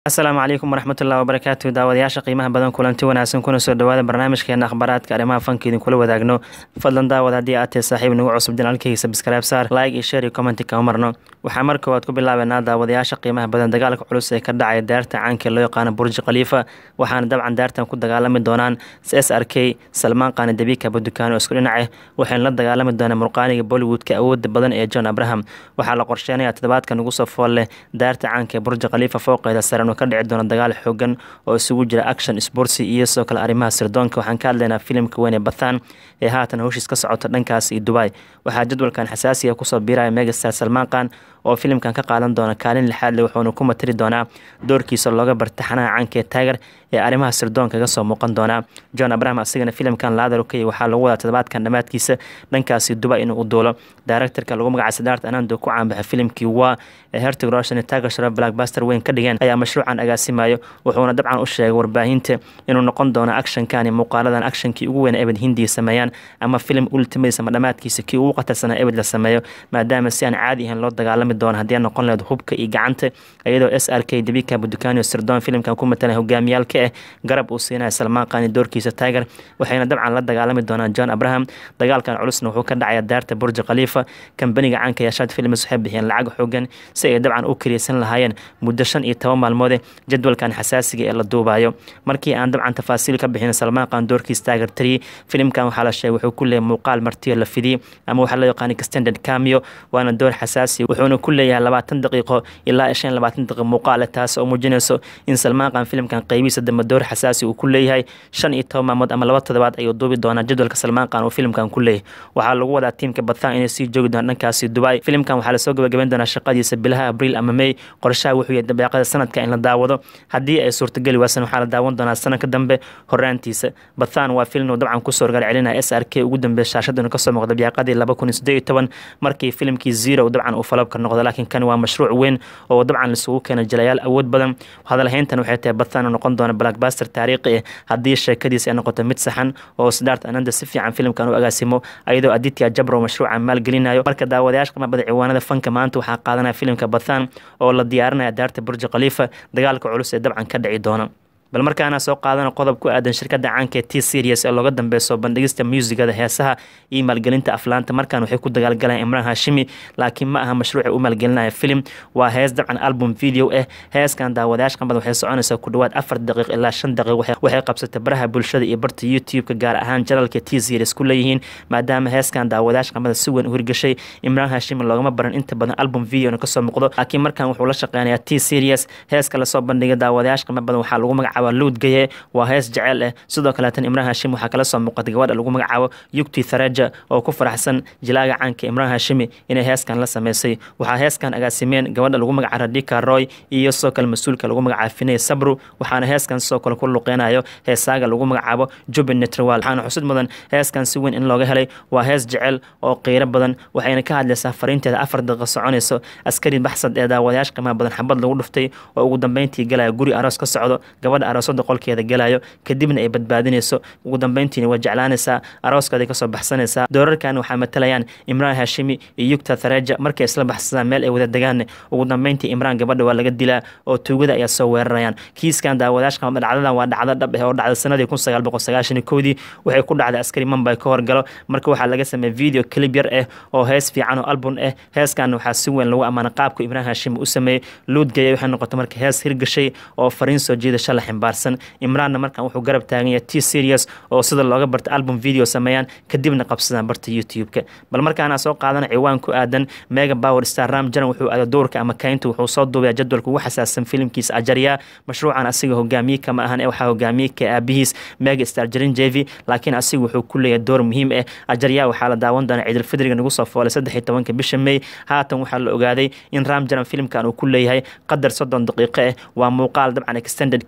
asalaamu calaykum waraxmatullahi wabarakaatu daawadayaasha qiimaha badan kulanti wanaagsan kuna soo dhawaada barnaamijkeena akhbaaraadka arrimaha fanka idinkula wadaagno fadlan daawad haddii aad tahay saaxiib nagu cusub janaalkayga sabskribe saar like iyo share iyo commenti kama marno waxaa mar koowaad ku bilaabeynaa daawadayaasha qiimaha badan dagaalka culus ee ka dhacay daarta caanka loo yaqaano burji khaliifa waxaana dabcan daartan ku dagaalami doonaan s r k salmaan qaani dabiika budukaan oo isku dhinace waxayna la dagaalami doonaan murqaaniga bollywoodka awooda badan ee john abraham waxaa la qorsheenaya toddobaadka nagu soo fool leh daarta caanka ee burji khaliifa fooqeeda saran ka dhici doona dagaal xoogan oo isugu jira action sportsi iyo sidoo kale arrimaha sirdoonka waxaan ka hadlaynaa filimka weyn ee bathan ee haatan howshiis ka socota dhankaas iyo dubai waxaa jadwalkan xasaasiga kusoo biiraya megastar salmaan khan oo filimkan ka qaadan doona kaalin lixaad le wuxuuna ku matiri doonaa doorkiisa looga bartaxanaha caanka ee taager ee arrimaha sirdoonka ga soo muuqan doonaa john abraham asigana filimkan laadar ukay waxaa lagu wadaa toddobaadkan dhammaadkiisa dhankaasi dubai inuu u duulo directorka lagu magaca sidaart anando ku caanbaxa filimkii waa ee hertig roshan taager sharo blackbuster weyn ka dhigeen ayaa mashruucan agaasimayo wuxuuna dabcan u sheegay warbaahinta inuu noqon doono actionkan iyo muuqaaladan actionkii ugu weyn ebed hindiya sameeyaan ama filim ultimates ama dhammaadkiisa kii ugu qatarsanaa ebed la sameeyo maadaama si aan caadi ahayn loo dagaalami doono haddii aan noqon lahayd hubka iyo gacanta iyadoo s r k dabika budukaaniyo sirdoon filimkan ku matalan hogaamiyaalka ah garab uu siinaya salmaan qaani doorkiisa taager waxayna dabcan la dagaalami doonaan john abraham dagaalkan culusna wuxuu ka dhacaya daarta burji khaliifa kambaniga caanka yashaad films waxay bixiyeen lacag xoogan si ay dabcan u kariyeysan lahaayeen muddo shan iyo toban maalmoode jadwalkan xasaasiga ee la duubayo markii aan dabcan tafaasiil ka bixin salmaan qaan doorkiis taager three filimkan waxaa la sheegay wuxuu ku leeyahay muuqaal martiyo la fidiyey ama waxaa loo yaqaanay extended cameo waana door xasaasi wuxuuna ku leeyahay labaatan daqiiqo ilaa shan labaatan daqiiqo muuqaale taas oo muujinayso in salmaan qaan filimkan qaybihiisa dambe door xasaasi uu ku leeyahay shan iyo toban maalmood ama laba toddobaad ayuu duubi doonaa jadwalka salmaan qaan uu filimkan ku leeyahay waxaa lagu wadaa tiimka bathan inay sii joogi doonaan dhankaasi dubai filimkan waxaa lasoo gabagabayn doonaa shaqadiisa bilaha abriil ama may qorshaha wuxuu yahay dabeeqada sanadka in la daawado haddii ay suurtageli waasan waxaa la daawan doonaa sanadka dambe horaantiisa bathan waa filim uu dabcan kusoo horgaal celinaya s r k ugu dambeeya shaashaduna kasoo muuqda biyaaqadii laba kun iyo siddeed iyo toban markii filimkii zero dabcan uu falabka noqdo laakiin kan waa mashruuc weyn oo dabcan laisugu keenay jilayaal awood badan hadalhayntan waxay tahay bathan uu noqon doona blackbuster taariikhi ah haddii sheekadiisa ay noqoto mid saxan oo sidaart ananda si fiican filimkan u agaasimo ayadoo aditya jabro mashruuca maalgelinayo marka daawadayaasha qiima bada ciwaanada fanka maanta waxaa qaadanaya filimka bathan oo la diyaarinaya daarta burji khaliifa dagaalka culus ee dabcan ka dhici doona bal markaana soo qaadana qodob ku aadan shirkadda caanka ee t serias ee looga dambeeyo bandhigista muusigada heesaha iyo maalgelinta aflaanta markaan waxay ku dagaalgalayaan imraan hashimi laakiin ma aha mashruuci u maalgelinaya filim waa hees dabcan album video ah heeskan daawadayaasha qanbad waxay soconaysaa ku dhawaad afar daqiiq ilaa shan daqiiq waxay qabsatay baraha bulshada iyo barta youtube-ka gaar ahaan janalka t series ku leeyihiin maadaama heeskan daawadayaasha qanbada si weyn u hirgashay imraan hashimi loogama baran inta badan album videona kasoo muuqdo laakiin markaan wuxuu la shaqeynayaa t series heeska lasoo bandhigay daawadayaasha qanba badan waxaa lagu magacaaba luudgaye waa hees jeceel ah sidoo kaleetan imraan hashimi waxaa kala soo muuqatay gabadha lagu magacaabo yugti thareja oo ku faraxsan jilaaga caanka imraan hashimi inay heeskan la sameysay waxaa heeskan agaasimeen gabadha lagu magaca radika roy iyo sidoo kale mas-uulka lagu magacaabo finey sabru waxaana heeskan sidoo kale ku luqeynayo heesaaga lagu magacaabo jubin netrowal waxaana xusud mudan heeskan si weyn in looga helay waa hees jecel oo qiiro badan waxayna ka hadlaysaa fariinteeda afar daqiiqo soconayso askari baxsad ee daawadayaasha qiimaha badan xabad lagu dhuftay oo ugu dambeyntii galaya guri aroos ka socdo gabadha aroosada qolkeeda galayo kadibna ay badbaadinayso ugu dambeyntiina waa jeclaanaysaa arooskooday kasoo baxsanaysaa doorarkan waxaa matalayaan imraan hashimi iyo yugta thareja markay isla baxsadaan meel ay wada degaanne ugu dambeyntii imraan gabadha waa laga dilaa oo tuugada ayaa soo weerarayaan kiiskan daawadaashka dhacdadan waa dhacdo dhab ah oo dhacda sanadii kun sagaal boqol sagaashan iyo kowdii waxay ku dhacday askari mambay ka horgalo marka waxaa laga sameeyey video clip yar ah oo hees fiican oo album ah heeskan waxaa si weyn lagu ammaana qaabka imraan hashimi u sameeyey luudgaya waxay noqotay marka hees hirgashay oo fariin soo jiidasho la ximbaarsan imraanna markan wuxuu garab taagan yahay t serious oo sida looga barta album video sameeyaan kadibna qabsadaan barta youtube-ka bal markaana soo qaadana ciwaan ku aadan mega power star ram jaran wuxuu aada doorka ama kaynta wuxuu soo duubaya jadwalka ugu xasaasan filimkiisa ajarya mashruucan asiga hogaamiye kama ahan ee waxaa hogaamiye ka aabihiis mega star jarin jevi laakiin asiga wuxuu ku leeyahay door muhiim ah ajarya waxaa la daawan doonaa ciidulfidriga nagu soo foolay saddex iyo tobanka bisha may haatan waxaa la ogaaday in ram jaran filimkan uu ku leeyahay qadar soddon daqiiqo ah waa muuqaal dabcan extended cami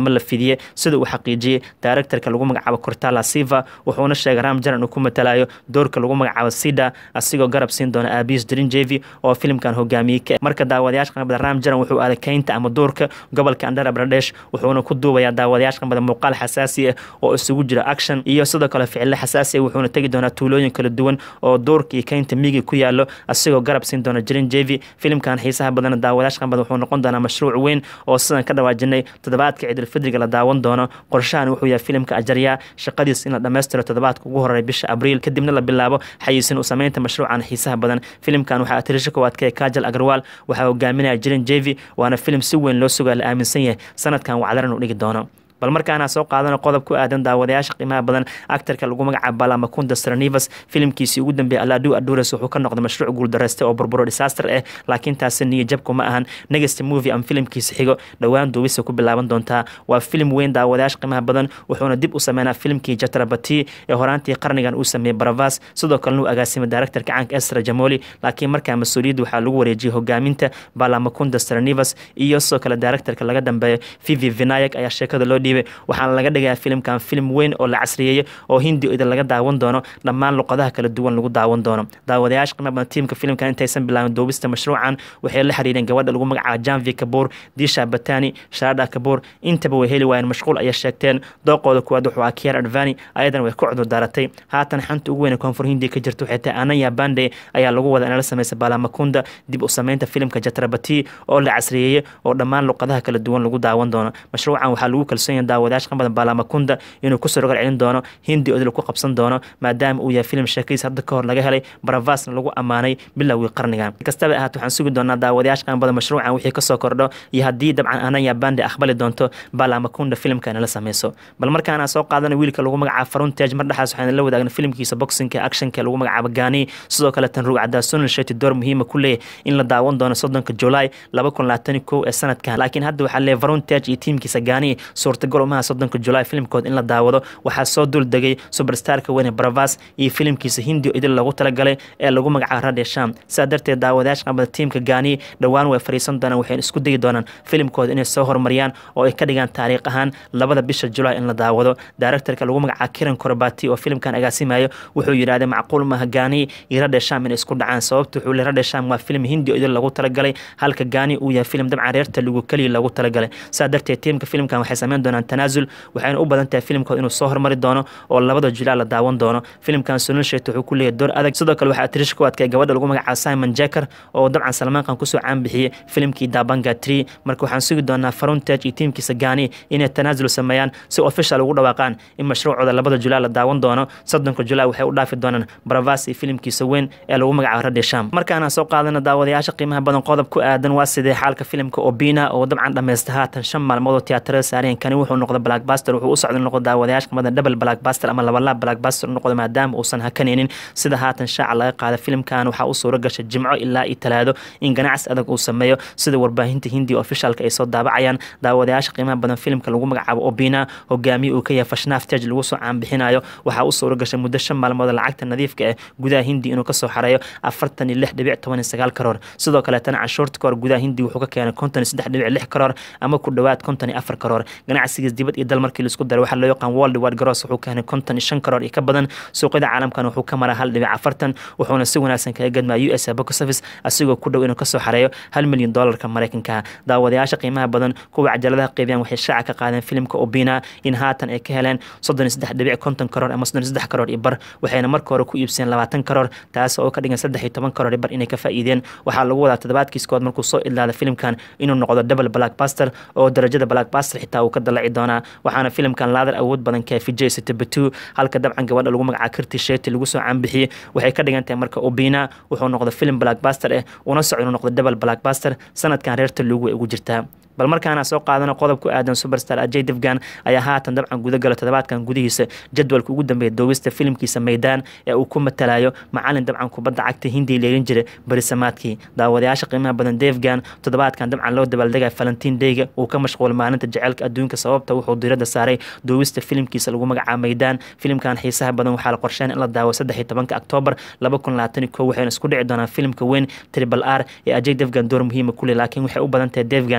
ama la fidiyey sida uu xaqiijiyey directorka lagu magacaabo cortala siva wuxuuna sheegay ram jaran uu ku matalayo doorka lagu magacaabo sida asigoo garab siin doona abis drinjevi oo filimkan hogaamiyey ka marka daawadayaasha qanbada ram jaran wuxuu aaday keynta ama doorka gobolka andhara pradesh wuxuuna ku duubayaa daawadayaasha qanbada muuqaal xasaasi ah oo isugu jira action iyo sidoo kale ficilo xasaasi ah wuxuuna tegi doonaa tuulooyin kala duwan oo doorka iyo keynta migi ku yaalo asigoo garab siin doona drinjevi filimkan xiisaha badan daawadayaasha qanbada wuxuu noqon doonaa mashruuc weyn oo sidan ka dhawaajinay toddobaadka ciidulfidriga la daawan doono qorshahan wuxuu yahay filimka ajaryaa shaqadiis in la dhammaystiro toddobaadka ugu horeeya bisha abriil kadibna la bilaabo xayiisin u sameynta mashruucan xiisaha badan filimkan waxaa atirisha koowaad ka kajal agarwal waxaa hogaaminaya jirin jevi waana filim si weyn loo sugaa la aaminsan yahay sanadkan wacdaran uu dhigi doono bal markaana soo qaadana qodob ku aadan daawadayaasha qiimaha badan actarka lagu magacaabo balamacunda stranivas filimkiisii ugu dambeeyay aladu adures wuxuu ka noqday mashruuc guuldareyste oo burburo disaster ah laakiin taasi niyo jabku ma ahan next movie ama filimkiisa xigo dhowaan duubisa ku bilaaban doontaa waa filim weyn daawadayaasha qiimaha badan wuxuuna dib u sameynaa filimkii jatrabati ee horaantii qarnigan uu sameeyey baravas sidoo kalena uu agaasimay directorka caanka esra jamoli laakiin markaa mas-uuliyadda waxaa lagu wareejiyey hogaaminta balamacunda stranivas iyo sidoo kale directorka laga dambeeyo vivi vinayak ayaa sheekada loo dhiibay waxaana laga dhigayaa filimkan filim weyn oo la casriyeeyey oo hindi idin laga daawan doono dhammaan luqadaha kala duwan lagu daawan doono daawadayaasha qiimo badan tiimka filimkan intaysan bilaabin duubista mashruucan waxay la xiriireen gabadha lagu magacaabo janvi kabuur disha batani sharada kabuur intaba way heli waayeen mashquul ayay sheegteen dooqooda kuwaad wuxuu ah kier advani ayadana way ku cudur daaratay haatan xanta ugu weyn koonfur hindi ka jirta waxay tahay anaya bande ayaa lagu wada inala samaysa baalamakunda dib u sameynta filimka jatrabati oo la casriyeeyey oo dhammaan luqadaha kala duwan lagu daawan doono mashruucan waxaa lagu kalsoon yahay daawadayaasha qanbada baalamakunda inuu kusoo rogal celin doono hindi odil ku qabsan doono maadaama uu yahay filim sheekadiis hadda ka hor laga helay baravasna lagu ammaanay bilowgii qarnigan kastaba ahaat waxaan sugi doonaa daawadayaasha qanbada mashruucan wixii kasoo kordho iyo haddii dabcan anaya bande aqbali doonto baalamakunda filimka nala sameyso bal markaana soo qaadana wiilka lagu magacaabo faruntage mar dhexaas waxaan la wadaagna filimkiisa boxinka actionka lagu magacaabo gani sidoo kale tan rugcada sunal sheti door muhiima ku leeyahy in la daawan doono soddonka julaay laba kun labaatan kow ee sanadkan laakiin hadda waxaa leeyahy faruntage iyo tiimkiisa gani suurtagal umaha soddonka julaay filimkood in la daawado waxaa soo dul degay superstarka weyne baravas iyo filimkiisa hindi idil lagu talagalay ee lagu magacaabo radhe sham sidaa darteed daawadayaasha qanbada tiimka gani dhowaan way fariisan doonaan waxayna isku dayi doonaan filimkooda inay soo horumariyaan oo ay ka dhigaan taariikh ahaan labada bisha julaay in la daawado directorka lagu magacaabo kiran korobati oo filimkan agaasimayo wuxuu yidhaahday macquul maaha gani iyo radhe sham inay isku dhacaan sababta wuxuu le radhe sham waa filim hindi idil lagu talagalay halka gani uu yahay filim dabcan reerta lagu keliya lagu talagalay sidaa darteed tiimka filimkan waxay sameyn doonaan tanaasul waxayna u badan tahay filimkood inuu soo hormari doono oo labada julaay la daawan doono filimkan sunil shet wuxuu ku leeyahay door adag sidoo kale waxaa tirish ku adkay gabadha lagu magacaabo simon jacker oo dabcan salmaankan kusoo caanbixiyey filimkii dabanga tree marka waxaan sugi doonaa faruntage iyo tiimkiisa gani inay tanaasul sameeyaan si official ugu dhawaaqaan in mashruucooda labada julaay la daawan doono soddonka julaay waxay u dhaafi doonaan baravas iyo filimkiisa weyn ee lagu magacaabo radhe sham markaana soo qaadana daawadayaasha qiimaha badan qodob ku aadan waa sidee xaalka filimka obina oo dabcan dhammaysta haatan shan maalmood oo tiyaatarada saareen kani wuxuu noqday blackbuster wuxuu u socda noqdo daawadayaasha qimada double blackbuster ama labalaab blackbuster noqdo maadaama uusan hakanaynin sida haatan shaaca laga qaada filimkan waxaa u suuro gashay jimco ilaa iyo talaado in ganacsi adag uu sameeyo sida warbaahinta hindi officialka ay soo daabacayaan daawadayaasha qiimaha badan filimka lagu magacaabo obina hogaamiye uu ka yahay fashnaaf tej lagu soo caanbixinayo waxaa u suuro gashay muddo shan maalmood lacagta nadiifka ah gudaha hindi inuu kasoo xareeyo afartan iyo lix dhibic toban iyo sagaal karoor sidoo kaleetana canshuurta kahor gudaha hindi wuxuu ka keenay konton iyo saddex dhibic lix karoor ama ku dhowaad konton iyo afar karoor ganacsigiis dibad iyo dal markii laisku daray waxaa loo yaqaan world wide gross wuxuu keenay konton iyo shan karoor iyo ka badan suuqyada caalamkan wuxuu ka maraa hal dhibic afartan wuxuuna si wanaagsan kaga gadmaa u s box office asigoo ku dhow inuu kasoo xareeyo hal milyan doolarka maraykanka daawadayaasha qiimaha badan kuwa cajaladaha qeybiyaan waxay shaaca ka qaadeen filimka obina in haatan ay ka heleen soddon iyo saddex dhibic konton karoor ama soddon iyo saddex karoor iyo bar waxayna marka hore ku iibseen labaatan karoor taas oo ka dhigan saddex iyo toban karoor iyo bar inay ka faa'iideen waxaa lagu wadaa toddobaadkiis kood markuu soo idlaada filimkan inuu noqdo double blackbuster oo darajada blackbuster xitaa uu ka dalaci doonaa waxaana filimkan laadar awood badan kee vijay sitebatu halka dabcan gabadha lagu magacaabo kirti sheti lagu soo caanbixiyey waxay ka dhigan tahay marka obina wuxuu noqdo film blackbuster eh una soco inuu noqdo double blackbuster sanadkan reerta lugu ay ugu jirtaa bal markaana soo qaadana qodob ku aadan superstar ajay devgan ayaa haatan dabcan gudagala toddobaadkan gudihiisa jadwalka ugu dambeeya doowista filimkiisa maydaan ee uu ku matalayo macalin dabcan kubadda cagta hindiya leelin jiray berisamaadkii daawadayaasha qiimaha badan devgan toddobaadkan dabcan loo dabaaldegaya valentin dayga uu ka mashquulay maalinta jaceylka adduunka sababta wuxuu diiradda saaray doowista filimkiisa lagu magacaabo maydaan filimkan xiisaha badan waxaa la qorsheyn in la daawo saddex iyo tobanka oktoobar laba kun labaatan iyo kow waxayna isku dhici doonaan filimka weyn tribal r ee ajay devgan door muhiima kuleh laakiin waxay u badan tahay devgan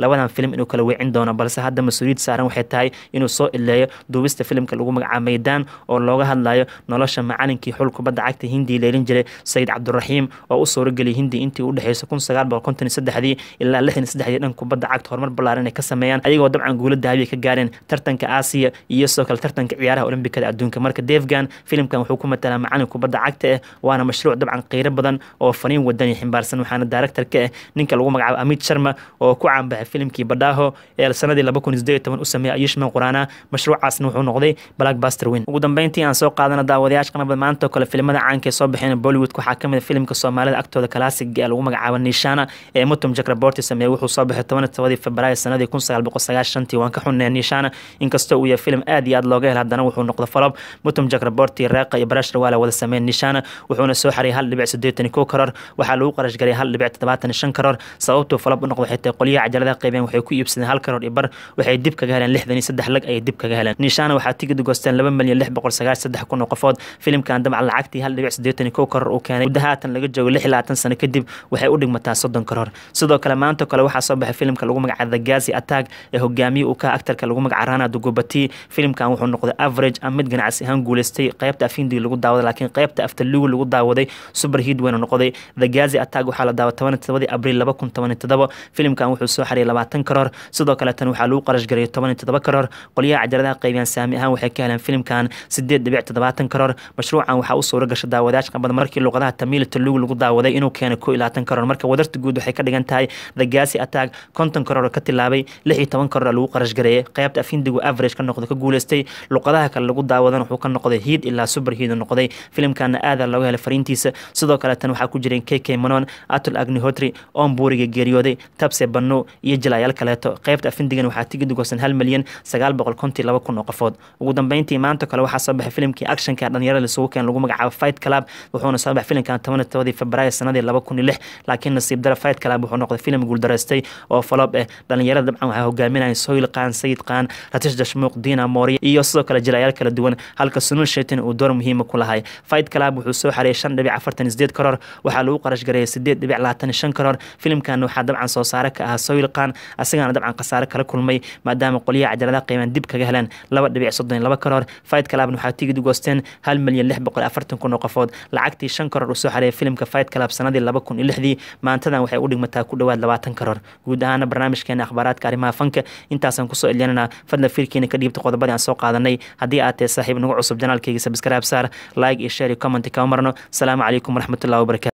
labadan film inuu kala weecin doono balse hadda mas-uuliyad saaran waxay tahay inuu soo ileeyo duubista filimka lagu magacaabo meydaan oo looga hadlayo nolosha macalinkii xul kubadda cagta hindiya leelin jiray sayid cabduraxiim oo u suurageliyay hindi intii u dhexeysay kun sagaal boqol konton iyo saddexdii ilaa lixdan iyo saddexdii dhan kubadda cagta horumar ballaaran ay ka sameeyaan ayagoo dabcan guulo dahabiya ka gaareen tartanka aasiya iyo sidoo kale tartanka ciyaaraha olimbikada adduunka marka devgan filimkan wuxuu ku matalaa macalin kubadda cagta ah waana mashruuc dabcan qiiro badan oo faniin wadani ximbaarsan waxaana director ka ah ninka lagu magacaabo amit sharma oo ku caanbaxay filimkii badhaaho ee sanadii laba kun iyo sideed iyo toban u sameeyay ayushman quraana mashruucaasna wuxuu noqday blackbuster win ugu dambeyntii aan soo qaadana daawadayaasha qanabad maanta oo kale filimada caanka ee soo baxeen bollywood waxaa ka mid a filimka soomaalida agtooda kalaasiga ee lagu magacaabo nishana ee mutum jakraborti sameeyey wuxuu soo baxay toban tobadii februaayo sanadii kun sagaal boqol sagaashantii waan ka xunnay nishana inkastoo uu yahay filim aad iyo aad looga hela haddana wuxuu noqday falob mutum jakraborti reeqa iyo barash rawaala wada sameeyeen nishana wuxuuna soo xariyay hal dhibic siddeetan iyo kow karoor waxaa lagu qarash garay hal dhibic toddobaatan iyo shan karoor sababtuu falob u noqday waxay tahay qolyaha cajaladaha qaybeen waxay ku iibsadeen hal karoor iyo bar waxay dib kaga heleen lixdan iyo saddex lag ayay dib kaga heleen nishana waxaa tigid goosteen laba milyan lix boqol sagaashan saddex kun oo qofood filimkan dabcan lacagtii hal dhibic siddeetan iyo kow karoor uu keenay muddo haatan laga joogo lix iyo labaatan sano kadib waxay u dhigmataa soddon karoor sidoo kale maanta kale waxaa soo baxay filimka lagu magacaabo the gazi attack ee hogaamiye uu ka aktarka lagu magaca rana dugubati filimkan wuxuu noqday average ama mid ganacsi ahaan guuleystay qaybta afindigi lagu daawaday laakiin qaybta afterlugu lagu daawaday super hit weyna noqday the gazi attack waxaa la daaway toban todobadii abriil laba kun toban todoba filimkan wuxuu soo xariyay labaatan karoor sidoo kale tan waxaa lagu qarash garay toban todoba karoor qolyaha cajaladaha qaybiyaan saami ahaan waxay ka heleen filimkan sideed dhibic toddobaatan karoor mashruucan waxaa u suura gasha daawadayaasha qabada markii luqadaha tamiil talugu lagu daawaday inuu keenay koo iyo labaatan karoor marka wadarta guud waxay ka dhigan tahay the gazi attack konton karoor ka tilaabay lix iyo toban karoor lagu qarash gareeyay qaybta afindigu average ka noqday ka guuleystay luqadaha kale lagu daawadan wuxuu ka noqday hiid ilaa super hiid noqday filimkana aada looga helay fariintiisa sidoo kale tan waxaa ku jireen k k manon atul agnihotri oon buuriga geeriyooday tabse banno iyo jilaayaal kaleeto qaybta afindigan waxaa tigid goosan hal milyan sagaal boqol kontii laba kun oo qofood ugu dambeyntii maanta kale waxaa soo baxay filimkii actionka dhalinyarada lisugu keen lagu magacaabo fight club wuxuuna soo baxay filimkan toban tobadii februaayo sanadii laba kun iyo lix laakiin nasiib dara fight club wuxuu noqday filim guuldaraystay oo falob ah dhalinyarada dabcan waxaa hogaaminaya soyl qaan sayid qaan ratish dashmuuq diina mooriya iyo sidoo kale jilaayaal kala duwan halka sunul shaytan uu door muhiima ku lahay fight club wuxuu soo xariyay shan dhibic afartan iyo sideed karoor waxaa lagu qarash gareeyay sideed dhibic labaatan iyo shan karoor filimkan waxaa dabcan soo saare ka ahaa soyl qaan asagana dabcan khasaare kala kulmay maadaama qolyaha cajaladaha qiimaan dib kaga heleen laba dhibic soddon iyo laba karoor fight clubna waxaa tigid u goosteen hal milyan lix boqol afartan kun oo qofood lacagtii shan karoor uu soo xariyay filimka fight club sanadii laba kun iyo lixdii maantadan waxay u dhigmataa ku dhowaad labaatan karoor guud ahaana barnaamijkeena akhbaaraadka arrimaha fanka intaasaan kusoo elyanana fadla fiirkiina ka dhiibta qodobadii aan soo qaadanay haddii aad tahay saaxiib nagu cusub janaalkayga sabskraib saar like iyo share iyo comment kama marno asalaamu calaykum waraxmatullahi wabarakatu